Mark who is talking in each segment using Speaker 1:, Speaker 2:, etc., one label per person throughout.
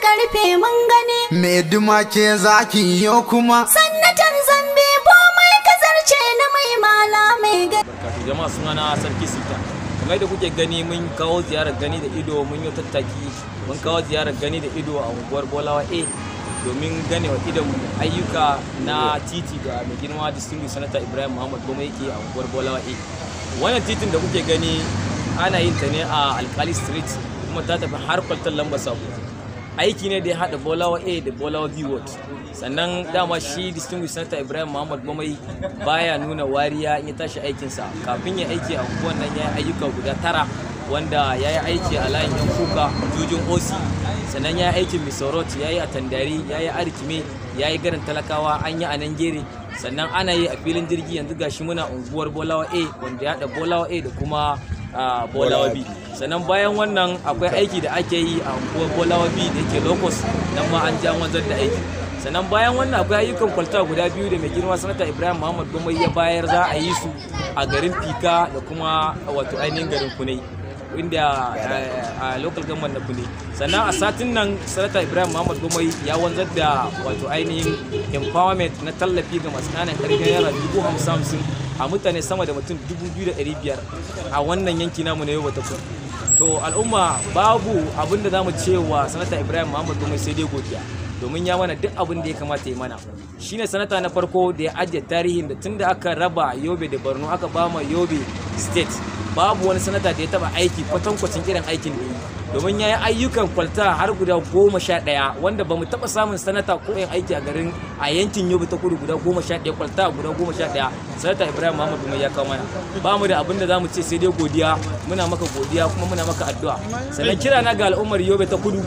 Speaker 1: na rufe mun gani
Speaker 2: me duma ke zaki yo kuma
Speaker 1: sannatan zambe ko mai kazarce na mai mala mai gani
Speaker 3: barkatu jama'a suna na sarki sita kamar da kuke gani mun kawo ziyarar gani da ido mun yi tattaki mun kawo ziyarar gani da ido a unguwar bolawa a domin gane wa idon ayyuka na titi da mai girma distinguished senator ibrahim muhammad goma yake a unguwar bolawa a wannan titin da kuke gani ana yin ta ne a alkali street kuma ta tafi har kwaltar lambar sabo aiki ne da ya haɗa bolawa a da bolawa b ward sannan dama shi distinguished senator ibrahim muhammad gomai baya nuna wariya in ya tashi aikinsa kafin ya aiki a unguwan nan ya yi ayyuka guda tara wanda ya yi aiki a layin yan kuka jujin osi sannan ya yi aikin misorot ya yi a tandari ya yi arkime ya yi garin talakawa an yi a nan gere sannan ana yi a filin jirgi yanzu gashi muna unguwar bolawa a wanda ya haɗa bolawa a da kuma a bolawa b sannan bayan wannan akwai aiki da ake yi a unguwar bolawa b da yake locus nan ma an ja wanzar da aiki sannan bayan wannan akwai ayyukan kwalta guda biyu da mai girma sanata ibrahim muhammad gomai ya bayar za a yi su a garin fika da kuma wato ainihin garin kunai inda a local government na kune sannan a satin nan sanata ibrahim muhammad gomai ya wanzar da wato ainihin empowerment na tallafi ga masu ƙananan ƙarfin yara dubu hamsin hamsin a mutane sama da mutum dubu biyu da ɗari biyar a wannan yanki namu na yau wata kudu to al'umma babu abin da za mu cewa sanata ibrahim muhammad gomai sai dai godiya domin ya mana duk abin da ya kamata ya mana shine sanata na farko da ya ajiye tarihin da tunda aka raba yobe da borno aka ba ma yobe state babu wani sanata da ya taba aiki kwatankwacin irin aikin da yi domin ya yi ayyukan kwalta har guda goma sha ɗaya wanda ba mu taɓa samun sanata ko yin aiki a garin a yankin yobe ta kudu guda goma sha ɗaya kwalta guda goma sha ɗaya sanata ibrahim muhammadu mai ya kawo mana ba mu da abin da za mu ce sai dai godiya muna maka godiya kuma muna maka addu'a sannan kira na ga al'ummar yobe ta kudu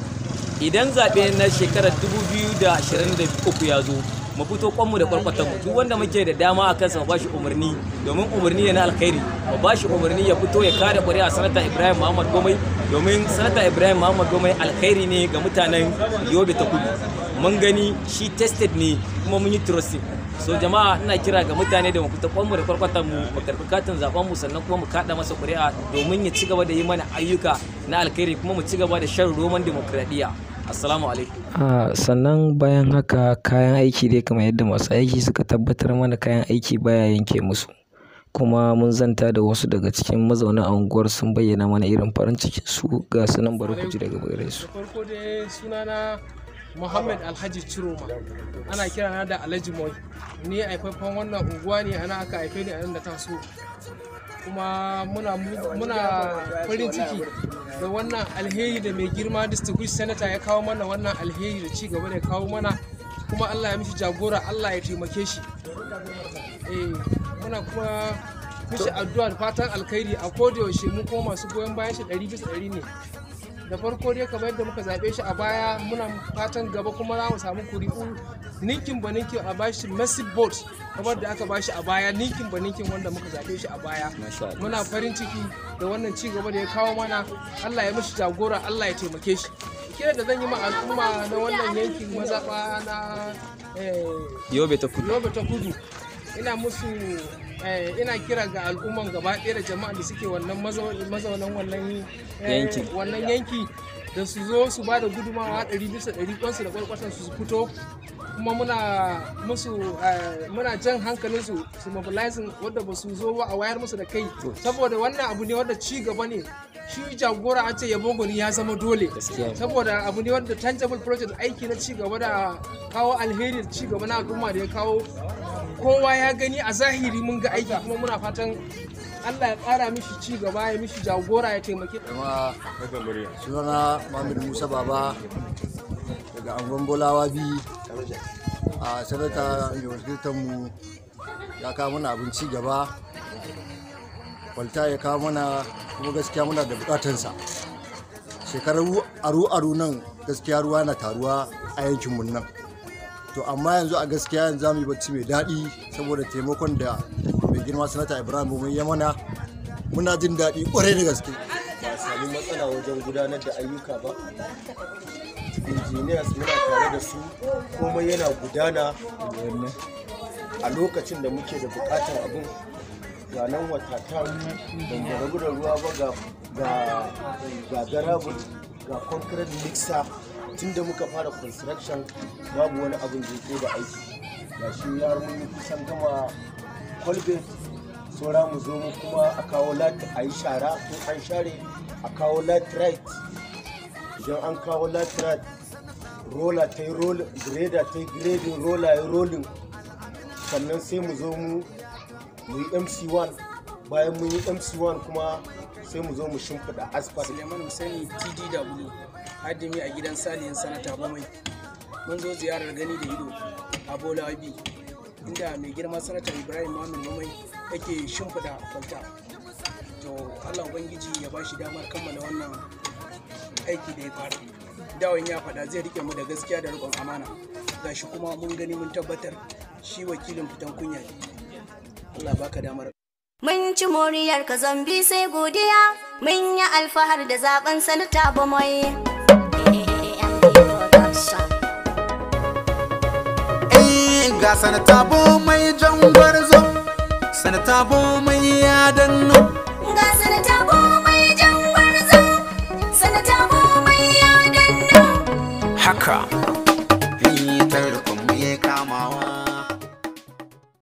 Speaker 3: idan zaɓe na shekarar 2023 ya zo mu fito kwanmu da kwarkwatan mu duk wanda muke da dama a kansa mu bashi umarni domin umarni ne na alkhairi mu bashi umarni ya fito ya kada ƙuri'a sanata Ibrahim Muhammad Gomai domin sanata Ibrahim Muhammad Gomai alkhairi ne ga mutanen Yobe ta Kudu mun gani shi tested ne kuma mun yi trusting so jama'a ina kira ga mutane da mu fita kwanmu da kwarkwatan mu mu karɓi katin zaben mu sannan kuma mu kada masa ƙuri'a domin ya ci gaba da yi mana ayyuka na alkhairi kuma mu ci gaba da shan roman demokradiyya assalamu alaikum
Speaker 4: Ah, sannan bayan haka kayan aiki dai kamar yadda masu aiki suka tabbatar mana kayan aiki baya yanke musu kuma mun zanta da wasu daga cikin mazauna unguwar sun bayyana mana irin farin cikin su ga su nan bari ku ji daga gare su
Speaker 5: da farko dai sunana Muhammad Alhaji Ciroma ana kira na da Alhaji Moy ni haifafen wannan unguwa ne ana aka haife ni a nan da taso kuma muna muna farin ciki da wannan alheri da mai girma distinguished senator ya kawo mana wannan alheri da ci gaba da ya kawo mana kuma Allah ya mishi jagora Allah ya taimake shi eh muna kuma mishi addu'a da fatan alkhairi a koda yaushe mu kuma masu goyon bayan shi 100 bisa 100 ne da farko dai kamar yadda muka zaɓe shi a baya muna fatan gaba kuma za mu samu kuri'u ninkin ba ninkin a bashi massive vote kamar da aka bashi a baya ninkin ba ninkin wanda muka zaɓe shi a baya muna farin ciki da wannan ci gaba da ya kawo mana Allah ya mishi jagora Allah ya taimake shi kira da zan yi ma al'umma na wannan yankin mazaɓa na eh,
Speaker 3: yobe ta kudu
Speaker 5: yobe ta kudu ina musu eh, ina kira ga al'umman gaba ɗaya da jama'a da suke wannan mazau- mazaunan wannan eh,
Speaker 3: Yanki.
Speaker 5: wannan yanki da su zo su ba da gudumawa ɗari bisa ɗari kwansu da kwarkwatan su fito kuma muna musu eh, muna jan hankalin su su mobilizing wadda ba su zo ba a wayar musu da kai saboda wannan abu ne wadda ci gaba ne shi jagora an ce yabo gwani ya zama dole
Speaker 3: Gaskiya ne.
Speaker 5: saboda abu ne wanda tangible project aiki na ci gaba da kawo alheri da ci gaba na al'umma da ya kawo kowa ya gani a zahiri mun ga aiki kuma muna fatan Allah ya ƙara mishi ci gaba ya mishi jagora ya taimake
Speaker 6: kuma sunana Muhammad Musa Baba daga angon Bolawa bi a sanata mai mu ya kawo mana abin ci gaba kwalta ya kawo mana kuma gaskiya muna da bukatansa shekaru aru-aru nan gaskiya ruwa na taruwa a yankinmu nan to amma yanzu a gaskiya yanzu za mu yi bacci mai daɗi saboda taimakon da mai girma sanata ibrahim mun ya mana muna jin daɗi ƙwarai da gaske
Speaker 7: ba a sami matsala wajen gudanar da ayyuka ba engineers muna tare da su komai yana gudana a lokacin da muke da bukatar abin ga nan wata ta ban da rabu da ruwa ba ga ga ga garabul ga concrete mixer tun da muka fara construction babu wani abin da ya da aiki ga shi har mun yi kusan gama kwalbet saura mu zo mu kuma a kawo lati a yi shara in an share a kawo latrite idan an kawo latrite rola ta yi rolling grader ta yi grading rola ya yi rolling sannan sai mu zo mu mu yi mc1 bayan mun yi mc1 kuma sai mu zo mu shimfiɗa asphalt
Speaker 8: Suleiman Hussaini TDW hadimi a gidan salihin sanata Bamai. Mun zo ziyarar gani da ido a Bola Abi inda mai girma sanata Ibrahim Mamin Bamai yake shimfiɗa kwalta. To Allah Ubangiji ya ba shi damar kammala wannan aiki da ya fara. Dawon ya faɗa zai rike mu da gaskiya da riƙon amana. Gashi kuma mun gani mun tabbatar shi wakilin fitan kunya ne. Allah baka damar
Speaker 1: Mun ci moriyar ka zambi sai godiya, mun yi alfahar da zaben sanata ba mai.
Speaker 2: Eh ga sanata bo mai jan gwarzo sanata bo mai ya danno
Speaker 1: Ga sanata ba mai jan gwarzo, sanata ba mai ya danno.
Speaker 2: haka